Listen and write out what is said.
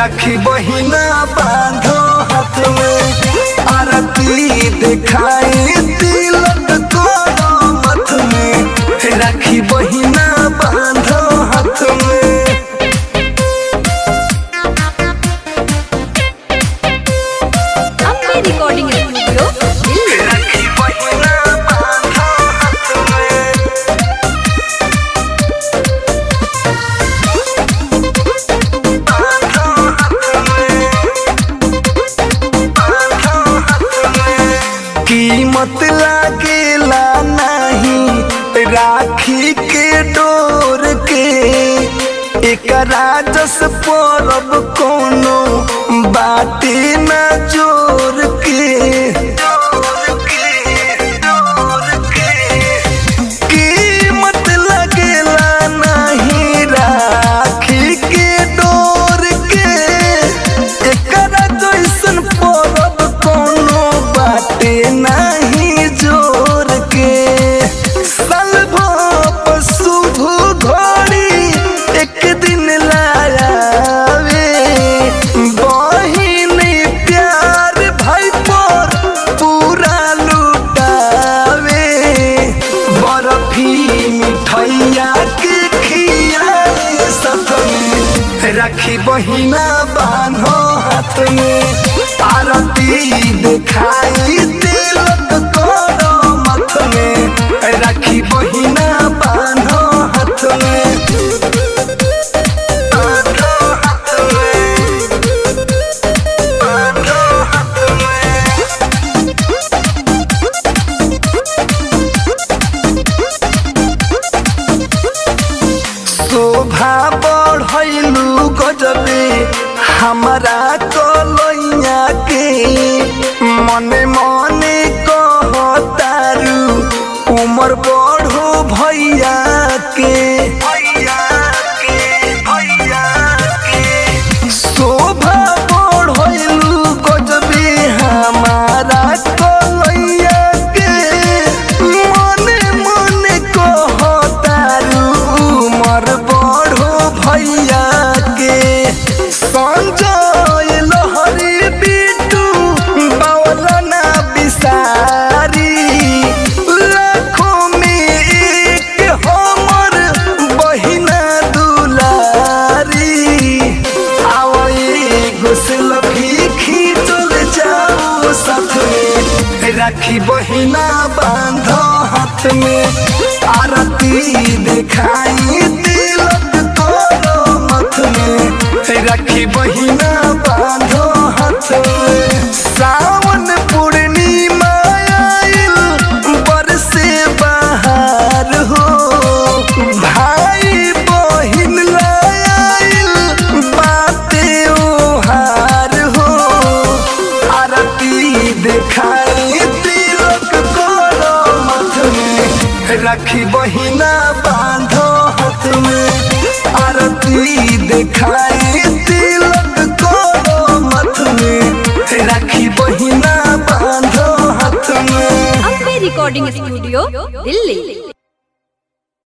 राखी बहिना बांधो हाथ में आरती दिखाई तिलक करो मथ में राखी बहिना बांधो हाथ में अम्बे रिकॉर्डिंग स्टूडियो दिल्ली राखी बहिना बांधो हाथ में बांधो हाथ में बांधो हाथ में कीमत लागेला नहीं राखी के डोर के एकरा जस परब कोनो बाटे न जोर के कीमत लगेला नहीं राखी के डोर के एकरा जैसन परब कोनो बाटे नहीं जोर के सलभो शुभ घड़ी एक दिन लायावे बहिन प्यार भाई पर पूरा लुटावे बर्फी मिठैया के खियाए साथ में राखी बहिना बांधो हाथ में आरती दिखाई तिलक करो मथ में राखी बहिना बांधो हाथ में बांधो हाथ में बांधो हाथ में शोभा बढ़ैलू गजबे हमारा कलैया के मने मने कहतारू उमर बढ़ो भैया के भैया के भैया के शोभा बढ़ैलू गजबे हमारा कलैया के मने मने कहतारू उमर बढ़ो भैया के संजय लहरी बिटू बावलना बिसारी लाखों में एक हमर बहिना दुलारी आवई घुसल भी खींचल जाओ साथ में राखी बहिना बांधो हाथ में आरती दिखाई तिलक करो मथ में राखी बहिना बांधो हाथ में सावन पूर्णिमा आइल बरसे बाहर हो भाई बहिन लाइल बाते ओहार हो आरती दिखाई तिलक करो मथ में राखी बहिना बांधो हाथ में आरती दिखाई तिलक करो मथ में राखी बहिना बांधो हाथ में अम्बे रिकॉर्डिंग स्टूडियो दिल्ली